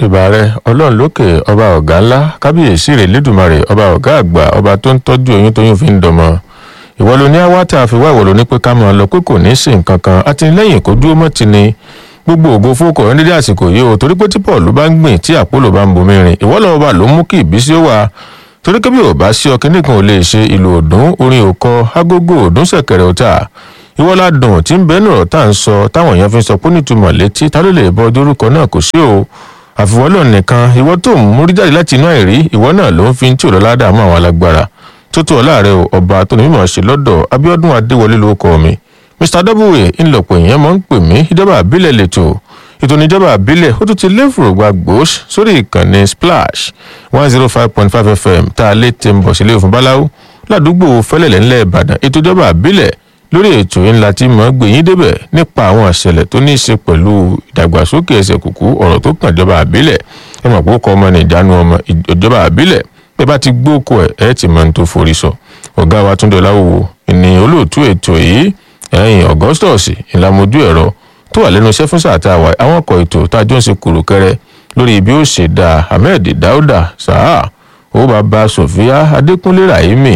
ìbà rẹ ọlọ́run lókè ọba ọ̀gá ńlá kábíyèsí rẹ̀ lẹ́dùnmarè ọba ọ̀gá àgbà ọba tó ń tọ́jú oyún tóyún fi ń dọmọ ìwọ ló ní àwa tá a fi wá ìwọ ló ní pé ká máa lọ pé kò ní í sí nǹkan kan àtìlẹ́yìn kò dúró mọ́ ti ni gbogbo ògo fókò ní dédé àsìkò yìí o torí pé tí paul bá ń gbìn tí àpòlò bá ń bomi rìn ìwọ lọ́wọ́ bá ló mú kí ìbísí ó wà torí kébí ò bá sí ọkẹ́ nìkan ò lè ṣe ìlú òdùn orin òkọ agogo òdùn ṣẹ̀kẹ̀rẹ̀ ọ̀tà ìwọ ládùn tí ń bẹ́ẹ̀ nọ̀rọ̀ tá à ń sọ táwọn èèyàn fi ń sọ pé nítumọ̀ létí ta ló lè bọ dórúkọ náà kò sí o àfiwọ́lọ̀ nìkan ìwọ tó ń múrí jáde láti inú àìrí ìwọ náà ló ń fi tí ò lọ́lá dààmú àwọn alágbára tó tó ọ̀la rẹ o ọba tó ní mímọ̀ ṣe lọ́dọ̀ abiodun adéwọlé lórúkọ mi mr w ńlọpọ̀ èèyàn máa ń pè mí ìjọba àbílẹ̀ lẹ́tọ̀ ètò ìjọba àbílẹ̀ ó tún ti léfùrò gba gbòós sórí ìkànnì splash one zero five point five fm tá a lè tẹ̀ ń bọ̀ sílé òfin báláwo ládùúgbò fẹ́lẹ̀lẹ̀ ńlẹ̀ ìbàdàn ètò ìjọba àbílẹ̀ lórí ètò yìí ńlá tí mọ̀ gbèyìn débẹ̀ nípa àwọn ìṣẹ̀lẹ̀ tó ní í ṣe pẹ̀lú ìdàgbàsókè ẹsẹ̀ kùkú ọ̀rọ̀ tó kàn ìjọba àbílẹ̀ ẹ mọ̀ pé ó kọ́ ọmọ ní ìjánu ọmọ ìjọba àbílẹ̀ bẹ́ẹ̀ bá ti gbóko ẹ̀ ẹ̀ ti mọ̀ ní tó forí sọ ọ̀gá wa túndé ọláwòwò ìní olóòtú ètò yìí ẹ̀yìn augustus ìlàmójú ẹ̀rọ tó wà lẹ́nu iṣẹ́ fún sáà tá a wà àwọn ọkọ̀ ètò tá a jọ ń ṣe kùrùkẹrẹ lórí bí ó ṣe da ahmed dauda saha ó bàbá sofia adékúnlé rahimi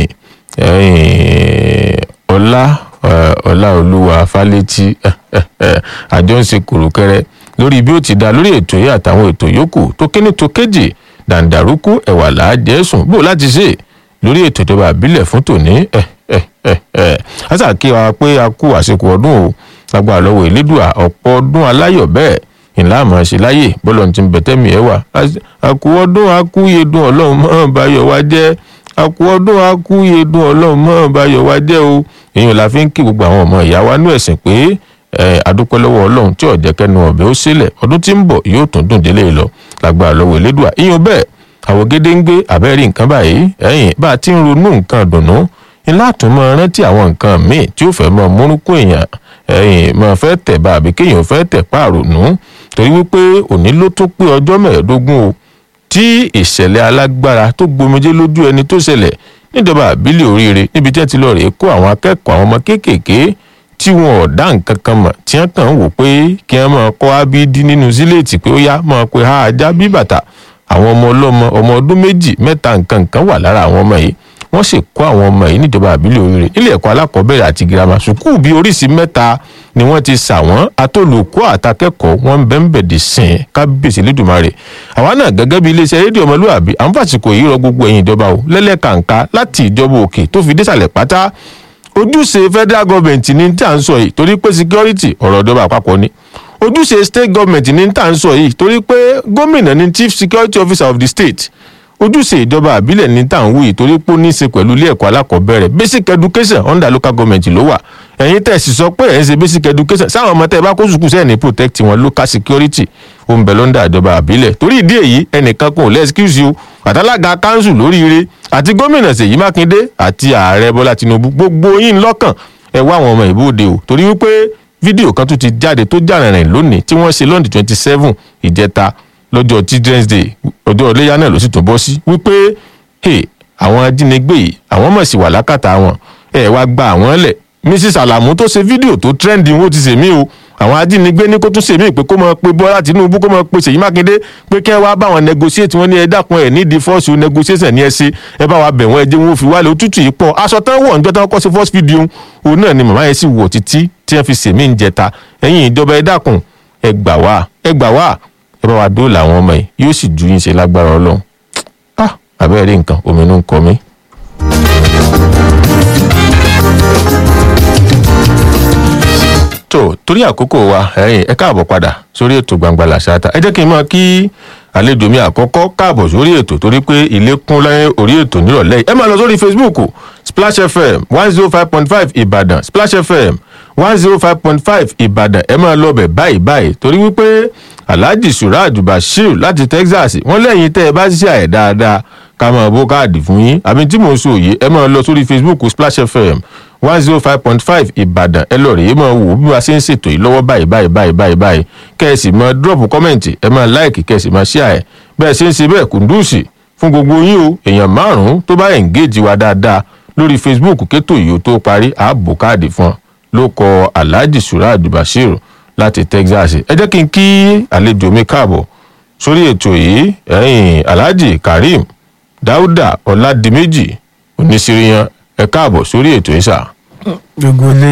ọlá ọláolúwa fálétí àjọ ń ṣe kùrùkẹrẹ lórí bí ó ti da lórí ètò yìí àtàwọn ètò yòókù tó kíní tó kéjì dàǹdàrúkú ẹ̀wà làájẹ́sùn bó láti ṣe lórí ètò ìjọba àbílẹ̀ fún tòní àṣàkí wa pé a kú àsìkò ọdún o lágbára lọ́wọ́ ìlédùà ọ̀pọ̀ ọdún aláyọ̀ bẹ́ẹ̀ ìlà àmọ́ ṣe láyè bọ́lọ̀ ti ń bẹ̀tẹ́mì ẹ̀ wà àkú ọdún akúyedun ọlọ́run mọ́ báyọ̀ wá jẹ́ àkú ọdún akúyedun ọlọ́run mọ́ báyọ̀ wá jẹ́ o èèyàn la fi ń kí gbogbo àwọn ọmọ ìyá wa nú ẹ̀sìn pé adúpẹ́ lọ́wọ́ ọlọ́run tí ọ̀jẹ̀ kẹnu ọ̀bẹ ó sílẹ̀ ọdún tí ń bọ̀ yóò tún dùn délé lọ lágbára lọ́wọ́ ìlédùà ìyẹn bẹ́ẹ̀ àwọn gédé ń gbé àbẹ́rí nǹkan báyìí ẹ̀yìn bá a ti ń ronú nǹkan dùnú ńlá tún máa rántí àwọn nǹkan míì tí ó fẹ́ máa múrúkú èèyàn ẹ̀yìn máa fẹ́ tẹ̀ bá àbí kéèyàn fẹ́ tẹ̀ páàrònú torí wípé òní ló tún pé ọjọ́ mẹ́ẹ̀ẹ́dógún o tí ìṣẹ̀lẹ̀ alágbára tó gbomijé lójú ẹni tó ṣẹlẹ̀ níjọba àbílẹ̀ oríire níbi tí wọ́n ti lọ rèé kó àwọn akẹ́kọ̀ọ́ àwọn ọmọ kéékèèké tí wọn ò dá nǹkan kan mọ̀ tí wọ́n kàn ń wò pé kí wọ́n máa kọ́ ábídí nínú síléètì pé ó yá máa pe ha ajá bí bàtà àwọn ọmọ ọlọ́mọ ọmọ ọdún méjì mẹ́ta nǹkan nǹkan wà lára àwọn ọmọ yìí wọ́n sì kó àwọn ọmọ yìí níjọba àbílẹ̀ oríire nílé ẹ̀kọ́ alákọ̀ọ́bẹ̀rẹ̀ àti girama sùkúù bíi oríṣìí mẹ́ta ni wọ́n ti sà wọ́n atólùkọ́ àtàkẹ́kọ̀ọ́ wọn bẹ́ńbẹ̀dì sìn kábíyèsí lẹ́dùnmarè àwa náà gẹ́gẹ́ bí iléeṣẹ́ rédíò ọmọlúwàbí à ń fàsìkò yìí rọ gbogbo ẹ̀yìn ìjọba o lẹ́lẹ́kàǹká láti ìjọba òkè tó fi désàlẹ̀ pátá ojúṣe federal government ní tí à ń sọ yìí torí pé security ọ̀rọ̀ ìjọba àpapọ̀ ni ojúṣe state government ní tí à ń sọ yìí torí pé gómìnà ni chief security officer of the state ojúṣe ìjọba àbílẹ̀ ní tà ń wù yìí torí pé ó ní í ṣe pẹ̀lú ilé ẹ̀kọ́ alákọ̀ọ́bẹ̀rẹ̀ basic education under local government ló wà ẹ̀yin tẹ̀ sì sọ pé ẹ̀ ń ṣe basic education sáwọn ọmọ tẹ́ ẹ bá kó sùkúù sẹ́ẹ̀ ní protect wọn local security ó ń bẹ lọ́ndà ìjọba àbílẹ̀ torí ìdí èyí ẹnìkan kan ò lẹ́ excuse you àtàlága council lóríire àti gómìnà ṣèyí mákindé àti ààrẹ bọ́lá tinubu gbogbo yín lọ́kàn ẹ wá àwọn ọmọ ìbòde o torí wípé fídíò kan tún ti jáde tó jà rìnrìn lónìí tí wọ́n ṣe lọ́ndì twenty seven ìjẹta lọ́jọ́ children's day ọjọ́ iléyà náà ló sì tún bọ́ sí wípé àwọn ajínigbé yìí àwọn mọ̀ sí wà lákàtà wọn ẹ wá gba àwọn lẹ̀ mrs alamu tó ṣe fídíò tó trendy wọn ti ṣèmí o àwọn ajínigbé ní kó tún ṣèmí pé kó máa pe bọ́lá tinubu kó máa pe ṣèyí mákindé pé kí ẹ wá bá wọn negotiate wọn ní ẹ dákun ẹ nídìí fọ́ọ̀sì negotiation ní ẹ ṣe ẹ bá wa bẹ̀ wọ́n ẹ jẹ́ wọn ò fi wálé òtútù yìí pọ̀ aṣọ tán wọ̀ níjọ́ tán kọ́ sí first video òun náà ni màmá yẹn sì wọ̀ títí tí wọ́n fi ṣèmí ń jẹta ẹ̀yìn ìjọba ẹ dákun ẹ gbà wá ẹ gbà wá ẹ bá wa dóòlà àwọn ọmọ yìí yóò sì ju yín ṣe lágbára ọlọ́run ah àbẹ́rẹ́ rí nǹkan omi inú ń kọ mí. tó torí àkókò wa ẹ̀yin ẹ káàbọ̀ padà sórí ètò gbangba làṣáta ẹ jẹ́ kí n mọ̀ kí àlejò mi àkọ́kọ́ káàbọ̀ sórí ètò torí pé ilé kún lẹ́yìn orí ètò nírọ̀lẹ́ yìí ẹ máa lọ sórí facebook splash fm one zero five point five ìbàdàn splash fm one zero five point five ìbàdàn ẹ máa lọ bẹ̀ báyìí báyìí torí wípé alhaji suraj bashir láti texas wọ́n lẹ́yìn tẹ́ ẹ bá ṣiṣẹ́ àyẹ̀ dáadáa ká máa bó káàdì fún yín àbí tí mò ń sọ òye ẹ máa lọ sórí facebook splash fm one zero five point five ìbàdàn ẹ lọ rèé máa wò bí wàá ṣe ń ṣètò yìí lọ́wọ́ báyìí báyìí báyìí báyìí báyìí kẹ́ ẹ sì máa drop kọ́mẹ̀ntì ẹ máa láìkì kẹ́ ẹ sì máa share ẹ̀ bẹ́ẹ̀ ṣe ń ṣe bẹ́ẹ̀ kùndùsì fún gbogbo yín o èèyàn márùn-ún tó bá engage wa dáadáa lórí facebook kétò yìí ó tó parí ààbò káàdì fún ọ ló kọ alhaji suraj bashir láti texas ẹ jẹ́ kí n kí àlejò mi káàbọ̀ sórí ètò yìí ẹ̀yìn alhaji karim dáúdà ọ̀làdìmẹ́jì oníṣìíríyàn ẹ káàbọ̀ sórí ètò yìí sà. gbogbo ilé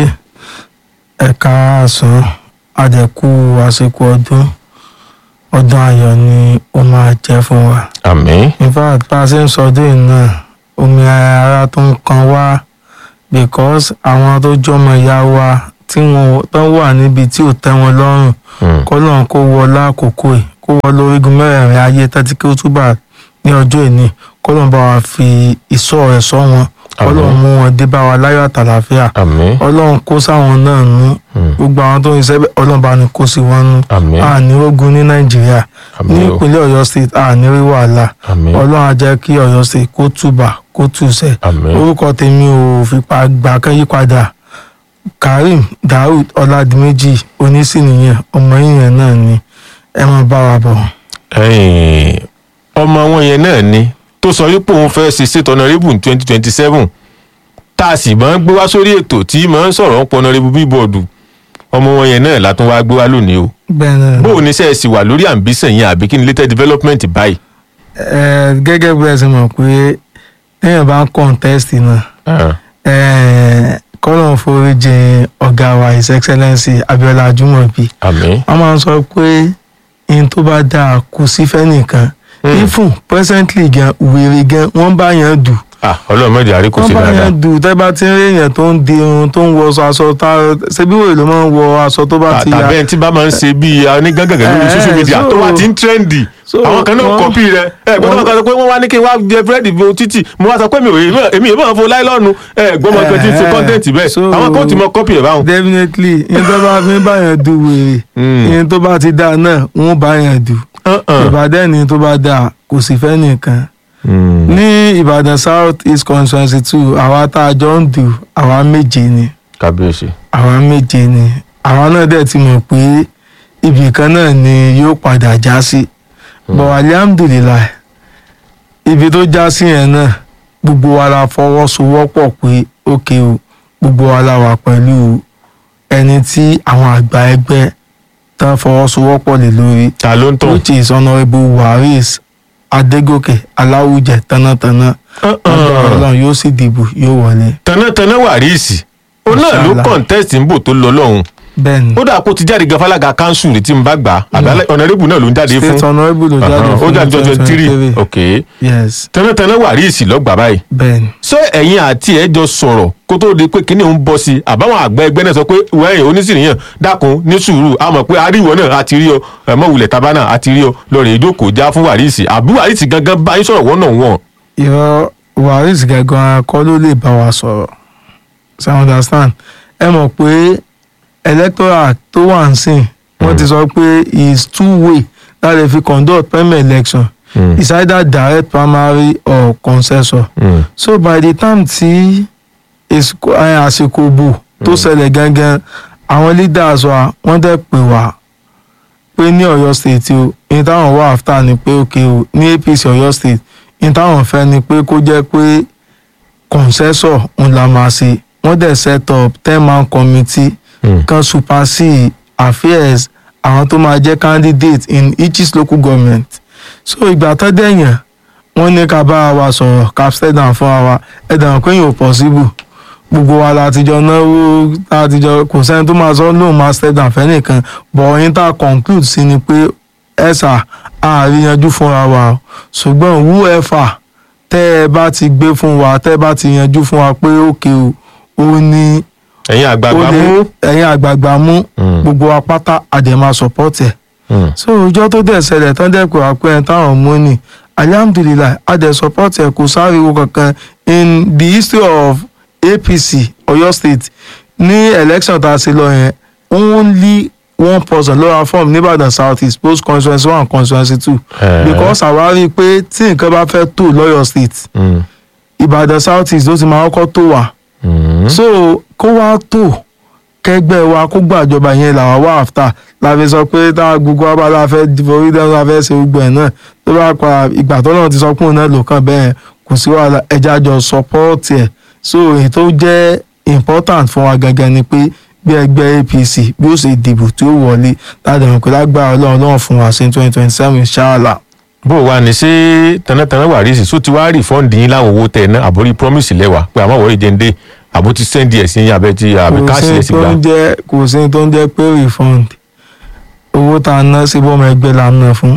ẹ̀ka àsán àjẹkù àsìkò ọdún ọdún ayọ̀ ni ó máa jẹ́ fún wa. àmín in fact bá a ṣe ń sọdún yìí náà omi ara tó ń kan wá because àwọn tó jọmọ ìyá wa tí wọn tó wà níbi tí ò tẹ́ wọn lọ́rùn Hmm. kọ́lọ́n kó wọ lákòókò ẹ̀ kó wọ lórígun mẹ́rẹ̀ẹ̀rin ayé tẹ́tí kí ó túbà ní ọjọ́ ìní kọ́lọ́n bá wa fi ìṣọ́ rẹ̀ sọ wọn kọ́lọ́n mú wọn dé bá wa láyọ̀ àtàlàfíà àmín ọlọ́run kó sáwọn náà nú Hmm. gbogbo àwọn tó ń ṣiṣẹ́ bẹ́ẹ̀ ọlọ́run bá ní kó sí wọn nú àmín àní ogun ní nàìjíríà ní àmín o ìpínlẹ̀ ọ̀yọ́ state àní rí wàhálà àmín ọlọ́run á jẹ́ kí ọ̀yọ́ state kó túbà kó túṣẹ̀ àmín orúkọ tèmi ò fipá gbà kán yípadà karim daoud ọládìméjì onísìnìyàn ọmọ yìnyẹn náà ni ẹ máa bá wa bọ̀. ẹ̀yìn ọmọ wọn yẹn náà ni tó sọ wípé òun fẹ́ ṣe state honourable twenty twenty seven tá a sì máa ń gbé wá sórí ètò tí máa ń sọ̀rọ̀ ń pọ̀ honourable bíbọ̀dù ọmọ wọn yẹn náà látún wá gbé wá lónìí o bẹ́ẹ̀ náà bó o ní sẹ́ẹ̀ sì wà lórí ambition yẹn àbí kí ni latest development báyìí. ẹ gẹ́gẹ́ bí ẹ ṣe mọ̀ pé téèyàn bá ń contest náà Ah, ẹ kọ́lọ́n foríjì ọ̀gá wa his excellency abiola ajumobi àmín wọ́n máa ń sọ pé ihun tó bá dáa kò sí fẹ́nìkan Hmm. ifun presently gan wèrè gan wọ́n bá yàn dù ah ọlọ́run mẹ́jọ àrí kò wọ́n sí bá dáadáa yàn dù tẹ́ bá ti ń rí èèyàn tó ń di irun tó ń wọ aṣọ tá ṣebí wèrè ló máa ń wọ aṣọ tó bá ti ya tàbí ẹni tí bá máa ń ṣe bíi onígàngàngà lórí Eh, social media so- tó wá ti ń trendy so àwọn kan náà wọ́n- kọ́pì rẹ̀ ẹ gbọ́dọ̀ wọ́n- kan sọ pé wọ́n wá ní kí n wá jẹ búrẹ́dì bo títì mo wá sọ pé mi ò èmi èmi èmi máa fo láìlọ́ọ̀nù ẹ gbọ́mọ kan tí ń ṣe Eh, kọ́ńtẹ́ǹtì bẹ́ẹ̀ so- àwọn kan ti mọ kọ́pì ẹ̀ báwọn. definitely ihun tó bá fi ń bá yàn dù wèrè Hmm. ihun tó bá ti dáa náà wọ́n bá yàn dù Uh-uh. ìbàdàn ni tó bá dáa kò sì fẹ́ nìkan Hmm. ní ìbàdàn south east constituency two àwa tá a jọ ń dù àwa méje ni kábíyèsí. àwa méje ni àwa náà dẹ̀ ti mọ̀ pé ibì kan náà ni yóò padà já sí but alihamdulilayi ibi tó já sí yẹn náà gbogbo wa la fọwọ́sowọ́pọ̀ pé ókè o gbogbo wa la wà pẹ̀lú ẹni tí àwọn àgbà ẹgbẹ́ tán fọwọ́sowọ́pọ̀ lé lórí ta ló ń tàn. which is honourable waris adégòkè aláwùjẹ tánátáná agbára ọlọ́run yóò sì dìbò yóò wọlé tanátaná wàríìsì òun náà ló Mashallah. contest ń bò tó lọ lọ́hùn bẹ́ẹ̀ ni ó dà kó ti jáde gan fálága council rí tí n bá gbà àbálẹ̀ ọ̀nàrẹ́bù náà ló ń jáde fún state honourable ló jáde Ọ̀hán, ó fún jáde twenty three 2023. ok yes tanátaná wàríìsì lọ́gbà báyìí bẹ́ẹ̀ ni ṣé ẹ̀yin àti ẹ̀ jọ sọ̀rọ̀ kó tó di pé kíní ń bọ́ sí i àbáwọn àgbẹ̀ ẹgbẹ́ náà sọ pé wẹ́yìn onísìnìyàn dákun ní sùúrù a mọ̀ pé aríwọ̀ náà a ti rí ọ ẹ̀mọ́ wulẹ̀ tabana a ti rí ọ lọ́rẹ̀ ìjókòó já fún wàríìsì àbí wàríìsì gangan bá yín sọ̀rọ̀ wọ́n náà wọ̀n. ìrọ̀ waris gangan kọ́ ló lè bá wa sọ̀rọ̀ ṣe understand ẹ mọ̀ pé electoral tó wà ń sìn wọ́n ti sọ pé is two way láti fi conduct primary election Mm. is either direct primary or consensus so by the time tí èsìkò- ẹ, àsìkò bò tó ṣẹlẹ̀ gangan àwọn leaders wa wọ́n dẹ̀ pè wá pé ní Ọ̀yọ́ state o ní táwọn wà after ni pé ok o ní APC Ọ̀yọ́ state ní táwọn fẹ́ ni pé kó jẹ́ pé consensus ń la máa ṣe wọ́n dẹ̀ set up ten man committee Mm. kan supersede affairs àwọn tó máa jẹ́ candidate in each local government so ìgbà tó dẹ̀yàn wọ́n ní ká bá wa sọ̀rọ̀ ká step down fún wa ẹ̀dá pé yóò possible gbogbo wa látijọ́ náwó látijọ́ kò sẹ́ni tó máa sọ lóun máa step down fẹ́ nìkan but ọ̀yin tá a conclude sí ni pé ẹ̀sà àríyanjú fúnra wa o ṣùgbọ́n whoever tẹ́ ẹ bá ti gbé fún wa tẹ́ ẹ bá ti yanjú fún wa pé òkè o ó ní ẹ̀yin àgbààgbà ó lè mú. ẹ̀yin àgbààgbà mú Mm. gbogbo wa pátá àdèmà support ẹ̀ Mm. so ọjọ́ tó dẹ̀ ṣẹlẹ̀ tán dẹ̀ pé wá pé ẹ̀ táwọn mú ni alihamdulilayi adẹ̀ support ẹ̀ kò sáriwo kankan in the history of APC Ọ̀yọ́ state ní election tá a ṣe lọ yẹn only one person ló ra form nìbàdàn south east post constituency one constituency two Eh. because àwa rí i pé tí nǹkan bá fẹ́ tó lọ́yọ̀ state Mm. ìbàdàn south east ló ti máa kọ́kọ́ tó wà Mm. so kó wá tó kẹgbẹ́ wa kó gbàjọba yẹn làwa wà after la fi sọ pé tá gbogbo wa bá la fẹ́ forí dẹ́nu la fẹ́ ṣe gbogbo ẹ̀ náà tó bá pa ìgbà tó náà ti sọ pé òun náà lò kàn bẹ́ẹ̀ kò sí wàhálà ẹja jọ support ẹ̀ so èyí tó jẹ́ important fún wa gangan ni pé bí ẹgbẹ́ apc bí ó ṣe dìbò tí ó wọlé láti rìn pé lágbára ọlọ́run ọlọ́run fún wa sí twenty twenty seven inshallah. bó o wá ní ṣé tanátaná wàrísì só ti wá rí fọ́ǹdì yín láwọn owó tẹ̀ ná àbórí promise lẹ́wà pé àmọ́ wọ́n ìjẹun dé àbó ti sẹ́ndì ẹ̀ sí yín abẹ́ ti àbí kò káàsì ẹ̀ sí sì tó gbà. ń jẹ́ kò sí tó ń jẹ́ pé refund owó tá a ná sí bọ́mọ ẹgbẹ́ la ná fún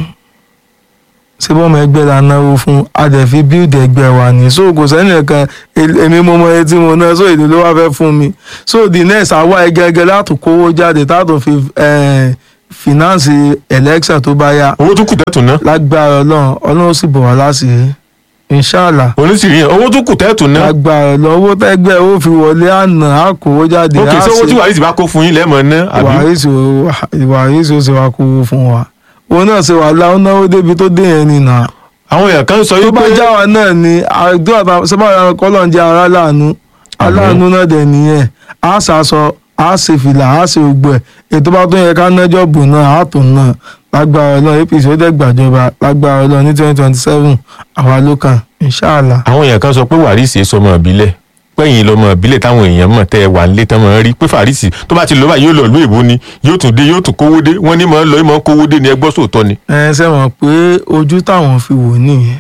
sí bọ́mọ ẹgbẹ́ la náwó fún a dẹ̀ fi build ẹgbẹ́ wa ní so kò sẹ́ni kan èmi mo mọ etí mo ná so èdè ló wá fẹ́ fún mi so the next àwa ẹgẹgẹ láti kówó jáde táàtò fi eh, finance election tó bá yá owó tó kù tẹ́tù ná lágbára ọlọ́run ọlọ́run sì bọ̀ wá láṣìírí inshallah oníṣìírí yẹn owó tó kù tẹ́tù ná lágbára ọlọ́run owó tẹ́gbẹ́ ó fi wọlé àná á kówó jáde ok á ṣé owó ṣe- tí wàrísì bá kó fún yín lẹ́mọ̀ ná àbí wàhísì wàhísì ó ṣe wá kú fún wa òun náà ṣe wà láwọn náwó débi tó dé yẹn nìyà àwọn èèyàn kan sọ tó yí bá pé já wa náà ni àdúrà sábà kọ́lọ́n jẹ́ ara láàánú aláàánú náà dẹ̀ nìyẹn á ṣàṣọ á ṣe fìlà á ṣe gbogbo ẹ̀ ètò bá tó yẹ ká nájọ́ bù náà á tó náà lágbára ọlọ́run apc ó dẹ̀ gbàjọba lágbára ọlọ́run ní twenty twenty seven àwa ló kàn inṣàlá. àwọn èèyàn kan sọ pé wàrísì sọmọ ìbílẹ̀ pẹ́yìn lọmọ ìbílẹ̀ táwọn èèyàn mọ̀ tẹ́ ẹ wà nílé tán mọ̀ rí pé fàrísì tó bá ti lọ báyìí yóò lọ ìlú èbó ni yóò tún dé yóò tún kówó dé wọ́n ní mọ̀ ń lọ ìmọ̀ ń kówó dé ni ẹgbọ́ sòótọ́ ni. ẹ ṣe mọ̀ pé ojú táwọn fi wò nìyẹn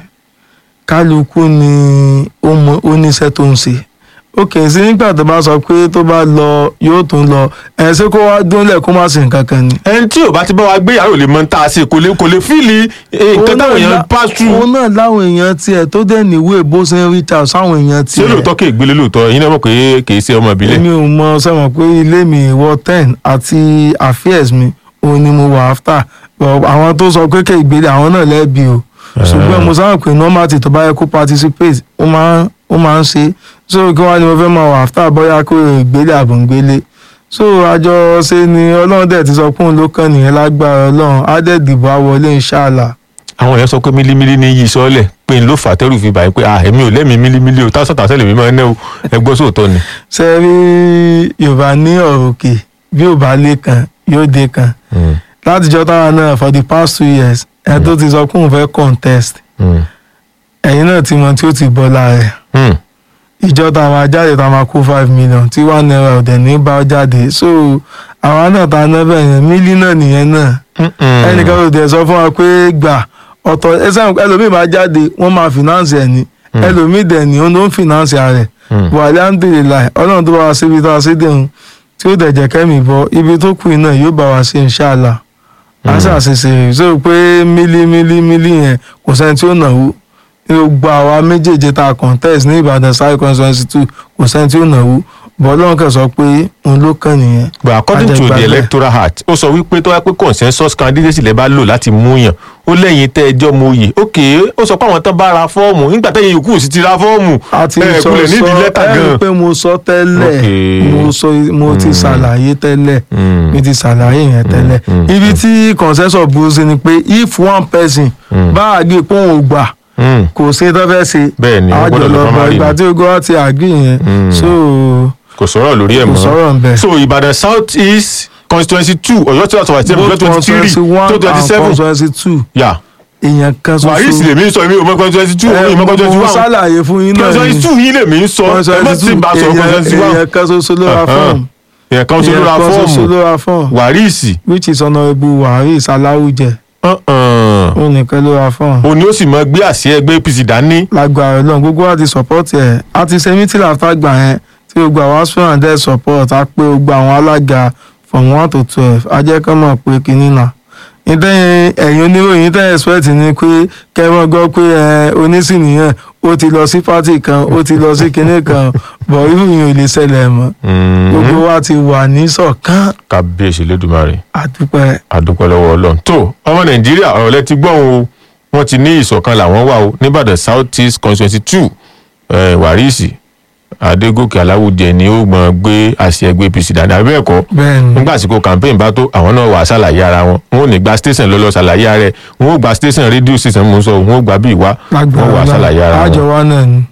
kálukú ni ó mọ oníṣẹ́ tó ń ṣe ó kì í sí nígbà tó bá sọ pé tó bá lọ yóò tún lọ ẹ ṣé kó wá dúnlẹ̀ kó má ṣe nǹkan kan ni. ẹni tí ò bá ti bá wa gbé yàrá ò lè mọ tá a ṣe kò lè kò lè fíìlì eh, nǹkan táwọn èèyàn ń pass through. òun náà láwọn èèyàn tiẹ̀ tó dẹ̀ níwèé bó ṣe ń reach out sáwọn èèyàn ṣé tiẹ̀. lóòótọ́ kì í gbélé lóòótọ́ yín náà mọ̀ pé kì í ṣe ọmọ ìbílẹ̀. èmi ò mọ sẹ́wọ̀n pé ilé mi wọ ten àti affairs mi òun ni mo wà after But àwọn tó sọ pé kéègbélé àwọn náà lẹ́bi o ṣùgbọ́n mo sábà pé normally tó bá yẹ kó participate ó máa ń ó máa ń ṣe so kí wọ́n á ní mo fẹ́ máa wà after bóyá kó ìgbélé àbòǹgbélé so àjọ ṣe ni ọlọ́run dẹ̀ ti sọ pé òun ló kàn nìyẹn lágbára ọlọ́run á dẹ̀ dìbò á wọlé inshallah. àwọn èèyàn sọ pé mílímílí ní yí sọ́ọ̀lẹ̀ pé n ló fà á tẹ́rù fi báyìí pé ah èmi ò lẹ́mìí mílímílí o táwọn sọ̀tàn sẹ́lẹ̀ mi máa ń ná o ẹgbọ́ sóòótọ́ ni. ṣe rí yorùbá ní ọ̀rọ̀ òkè bí ò bá lé kan yóò dé kan látijọ́ táwa náà for the past two years ẹ tó ti sọ pé òun fẹ́ contest Mm. ẹ̀yin náà ti mọ tí ó ti bọ́ lára ẹ̀ Mm. ìjọ tá a máa jáde tá a máa kó five million tí one naira ọ̀dẹ̀ ní bá jáde so àwa náà ta ná bẹ́ẹ̀ yẹn mílí náà nìyẹn náà Mm-mm. ẹnìkan ò dẹ̀ sọ fún wa pé gbà ọ̀tọ̀ ẹsẹ̀ ẹlòmíì máa jáde wọ́n máa finance ẹ̀ ní ẹlòmíì dẹ̀ ní ó ń finance rẹ̀ Mm. wà alhamdulilayi ọlọ́run tó bá wa síbi tá a sí dẹ̀hún tí ó dẹ̀ jẹ́ kẹ́mi bọ́ ibi tó kù iná yóò bá wa sí inshallah a ṣàṣìṣe so pé mílí mílí mílí yẹn kò sẹ́ni tí ó náwó gbogbo àwa méjèèjì tá a contest ní Ìbàdàn sáré constituency two kò sẹ́ni tí ó náwó bọ́ ọlọ́run kẹ́ sọ pé òun ló kàn nìyẹn. but according to the Àjẹgbàgbẹ́. electoral act ó sọ wípé tó wá pé consensus candidate lè bá lò láti mú yàn ó lẹ́yìn tẹ́ ẹjọ́ mo yè ok ó sọ pé àwọn tán bá ra fọ́ọ̀mù nígbà tẹ́yìn yòókù sì ti ra fọ́ọ̀mù a ti ẹ sọ kúlẹ̀ nídìí sọ lẹ́tà ẹ rí i gan. pé mo sọ tẹ́lẹ̀ Okay. mo sọ mo ti ṣàlàyé tẹ́lẹ̀ Mm. mi ti ṣàlàyé yẹn tẹ́lẹ̀ mm, ibi tí consensus burú sí ni pé if one person bá àgbè pé òun ò gbà Mm. kò sí tó fẹ́ ṣe Bẹ́ẹ̀ ni, wọ́n gbọ́dọ̀ lọ àjọlọ primary ìgbà ni. tí ogun wa ti àgbè yẹn Mm. so kò sọ̀rọ̀ lórí ẹ̀ kò mọ́ sọ̀rọ̀ ń bẹ̀. so Ìbàdàn south east constituency two Ọ̀yọ́ tí wọ́n sọ wà sí both twenty three constituency one tó twenty and seven constituency two yà èèyàn kan wàhálì sì ṣoṣo lèmi ń sọ èmi ò mọ constituency two ẹ èmi ò mọ constituency mo one ṣàlàyé fún yín náà constituency two yìí lèmi ń sọ ẹ má constituency ti two bá sọ constituency èèyàn one èèyàn kan ṣoṣo ló ra fọ́ọ̀mù èèyàn kan ṣe ló ra èèyàn kan ṣoṣo fọ́ọ̀mù ló ra fọ́ọ̀mù wàríìsì which is honourable waris aláwùjẹ òun nìkan ló ra fọ́ọ̀mù. òní ó sì mọ gbé àṣẹ ẹgbẹ́ APC dání lágbára Ọlọ́run gbogbo wa ti support ẹ̀ a ti ṣe meeting after gbà yẹn tí gbogbo àwọn aspirant dẹ̀ support a pé gbogbo àwọn alága from one to twelve a jẹ́ kán mọ̀ pé kínní náà ìtẹ́yìn ẹ̀yin oníròyìn tẹ́ expect ni pé kẹ́wọ́n gbọ́ pé ẹ onísìnìyàn ó ti lọ sí pátì kan ó ti lọ sí kinní kan bọ̀ irú yìí ò lè ṣẹlẹ̀ mọ́ gbogbo wa ti wà ní ṣọ̀kan kábíyèsí lẹ́dùnmarè àdúpẹ́ àdúpẹ́ lọ́wọ́ ọlọ́run tó ọmọ nàìjíríà ọ̀rọ̀ lẹ ti gbọ́n o wọ́n ti ní ìṣọ̀kan làwọn wà o nìbàdàn south east constituency two wàríìsì adégòkè aláwùjẹ ni ó gbọ́n gbé àṣẹ ẹgbẹ́ APC dání àbí bẹ́ẹ̀ kọ́ bẹ́ẹ̀ ni nígbà àsìkò campaign bá tó àwọn náà wà á ṣàlàyé ara wọn wọn ò ní gba station lọ́lọ́ ṣàlàyé ara ẹ̀ wọn ò gba station rédíò station mò ń sọ wọn ò gba bí ìwá wọn wà á ṣàlàyé ara àjọ wọn. wa náà ni.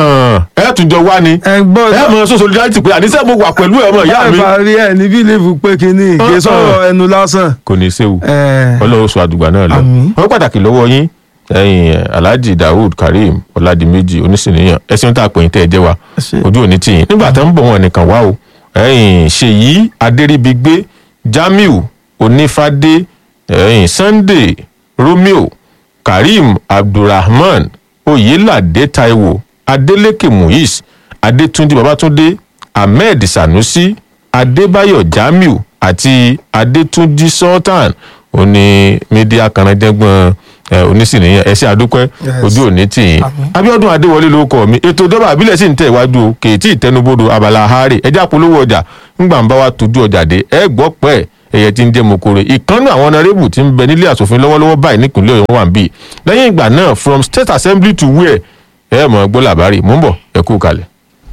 ẹ tún jọ wá ni ẹ gbọ́ ẹ mọ sọ solidarity pé àníṣe mo wà pẹ̀lú ẹ mọ ìyá mi. ẹ bá rí ẹ ní bílíìfù pé kínní ìgbé Uh-uh. sọ̀rọ̀ ẹnu lásán. kò ní í séwu ẹ ọlọ́run sọ àdùgbà náà lọ. Àmín. wọ́n pàtàkì lọ́wọ́ yín ẹ̀yin eh, alhaji daoud kareem ọ̀làdìmẹ́jì onísìnìyàn ẹ̀sìn tá a pè yín tẹ́ ẹ jẹ́ wa ṣe ojú òní tì yín nígbà tó ń bọ̀ wọn nìkan wá o ẹ̀yìn ṣèyí adéríbigbé jamiu onífádé ẹ̀yìn sunday romeo kareem abdulrahman oyelade taiwo adeleke muiz adétúnjì babatunde ahmed sanusi adébáyọ̀ jamiu àti adétúnjì sultan òní mídíà kanadẹ́gbọ̀n onísìnìyàn ẹ̀ṣẹ́ àdúpẹ́ Yes. ojú òní tì yín abiodun adéwọlé ló kọ mi ètò ìjọba àbílẹ̀ sì ń tẹ̀ iwájú o kèétí ìtẹnubodò abala àárẹ̀ ẹjẹ́ àpolówó ọjà ńgbà ń bá wa tójú ọjà dé ẹ gbọ́ pẹ́ ẹ̀yẹ tí ń jẹ́ mokore ìkànnì àwọn ọ̀nàrẹ́bù tí ń bẹ nílé asòfin lọ́wọ́lọ́wọ́ báyìí nípìnlẹ̀ ọ̀yọ́ wà ń bì lẹ́yìn ìgbà náà from state assembly to where ẹ mọ̀ gbọ́ làbárì mò ń bọ̀ ẹ kú kalẹ̀.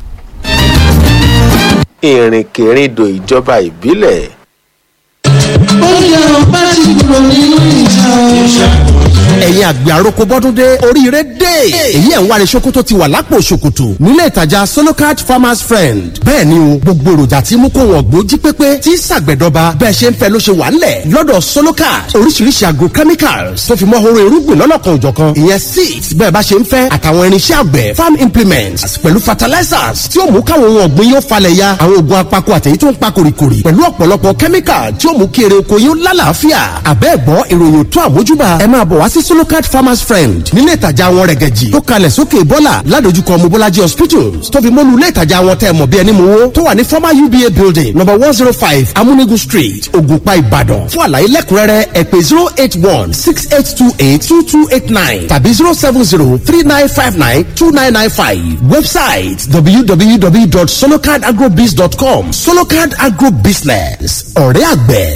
ìrìnkèrindò ìjọba ìbílẹ̀ bóyá ọba ti kúrò nínú ìjà ẹ̀yin àgbẹ̀ àròkọ bọ́dún dé oríire dé èyí ẹ̀ ń wáre ṣòkòtò tó ti wà lápò ṣòkòtò nílé ìtajà solocard farmers friend bẹ́ẹ̀ ni o gbogbo èròjà tí mú kó wọn gbó jí pépé tí ṣàgbẹ̀dọba bẹ́ẹ̀ ṣe ń fẹ́ ló ṣe wà ńlẹ̀ lọ́dọ̀ solocard oríṣiríṣi agrochemicals tó fi mọ́ horo irúgbìn lọ́lọ́kan òjọ̀kan ìyẹn seeds bẹ́ẹ̀ bá ṣe ń fẹ́ àtàwọn irinṣẹ́ àgbẹ̀ farm implements pẹ̀lú fertilizers tí ó mú káwọn ohun ọ̀gbìn yóò falẹ̀ ya àwọn oògùn apako àtẹ̀yí tó ń pa kòrìkòrì pẹ̀lú ọ̀pọ̀lọpọ̀ chemical tí ó mú kí èrè oko yóò lálàáfíà àbẹ́ẹ̀gbọ́ ìròyìn tó àmójúbà ẹ máa bọ̀ wá sí solocard farmers friend nílé ìtajà wọn rẹ̀gẹ̀jì tó kalẹ̀ sókè bọ́là ládojúkọ mobolaji hospitals tó fi mọ́nu ilé ìtajà wọn tẹ́ mọ̀ bí ẹni mowó tó wà ní former uba building number one zero five amúnigun street ògùnpá ìbàdàn fún àlàyé lẹ́kùnrẹ́rẹ́ ẹ pè zero eight one six eight two eight two two eight nine tàbí zero seven zero three nine five nine two nine nine five website www.solocardagrobiz.com solocard agrobusiness ọ̀rẹ́ àgbẹ̀